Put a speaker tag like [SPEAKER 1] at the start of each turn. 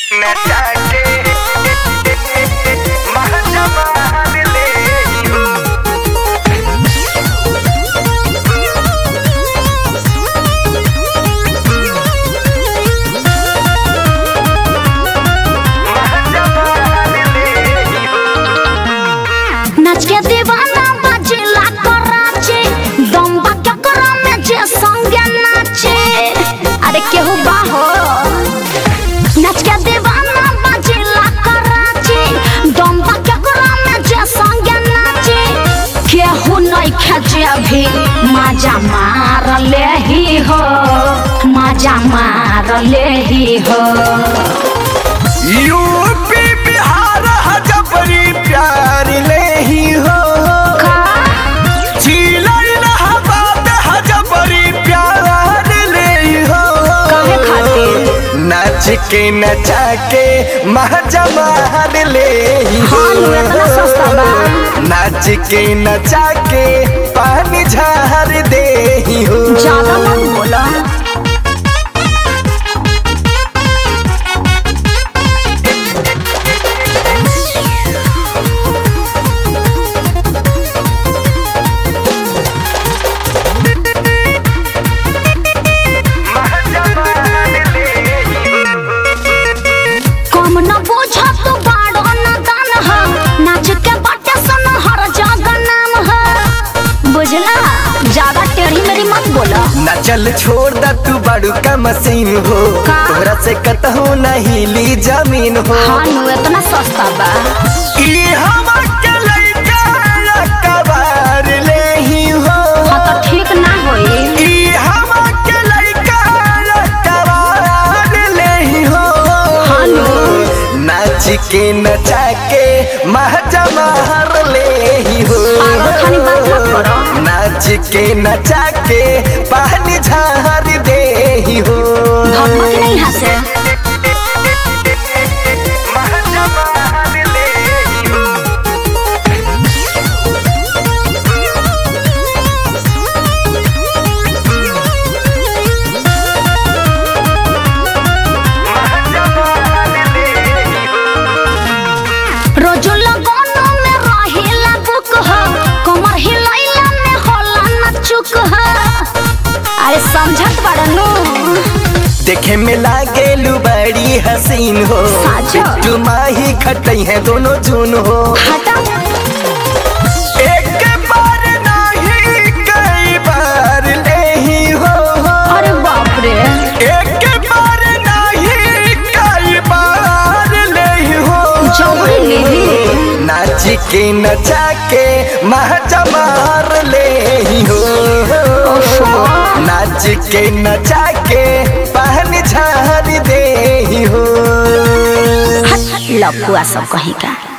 [SPEAKER 1] नचाके महजमान ले हो महजमान ले हो
[SPEAKER 2] नाच के दीवाना बजेला कराचे दम्बा केकरा में जे संगे नाचे अरे केहू बाहो नाच के दीवाना बजेला कराचे दम्बा केकरा में जे संगे नाचे केहू नहीं खेचे भी माजा मार ले ही हो माजा मार ले ही हो
[SPEAKER 1] यूपी बिहार हजबरी प्यार ले ही हो
[SPEAKER 2] का
[SPEAKER 1] जिला इलाहाबाद हजबरी प्यार ले ही हो
[SPEAKER 2] काहे खातिर
[SPEAKER 1] नाच के नचा के महजमान ले ही हो
[SPEAKER 2] हाँ, नु इतना सस्ता बा।
[SPEAKER 1] नाच के नचा के पानी झार दे ही हो
[SPEAKER 2] ज्यादा मत बोला
[SPEAKER 1] महजमान ले ही हो
[SPEAKER 2] कम न बुझ तू बाड़ो न दान ह नाच के बाटे सन हर जगह नाम ह बुझला ज्यादा टेढ़ी मेरी मत बोला
[SPEAKER 1] ना चल छोड़ दा तू बड़ू का मशीन हो
[SPEAKER 2] का?
[SPEAKER 1] तोरा से कतहू नहीं ली जमीन हो
[SPEAKER 2] हाँ नु इतना सस्ता बा
[SPEAKER 1] ई हम के लइका कबार ले ही हो
[SPEAKER 2] हाँ तो ठीक ना होई
[SPEAKER 1] ई हम के लइका कबार ले ही हो
[SPEAKER 2] हाँ नु
[SPEAKER 1] नाच के नचा के महजमार ले ही हो
[SPEAKER 2] पागल खानी बात मत करो
[SPEAKER 1] नाच के नचा के पानी झार दे ही हो
[SPEAKER 2] धर्म की नहीं हंसे
[SPEAKER 1] महजमान ले ही हो महजमान ले ही हो
[SPEAKER 2] रोजो लगोनो में रहेला बुक ह कमर हिलैला में होला न चुक ह अरे समझत बड़नू
[SPEAKER 1] देखे में लागेलू बड़ी हसीन हो
[SPEAKER 2] साचो।
[SPEAKER 1] बिट्टू माही खटई है दोनों जून हो
[SPEAKER 2] हटा
[SPEAKER 1] एक बार नहीं कई बार ले ही हो
[SPEAKER 2] अरे बाप रे
[SPEAKER 1] एक बार नहीं कई बार ले ही हो
[SPEAKER 2] जबरी लेली
[SPEAKER 1] नाच के नचा के महजमार ले ही हो नाच के नचा के पहन झार दे ही हो
[SPEAKER 2] लपुआ सब कहीं का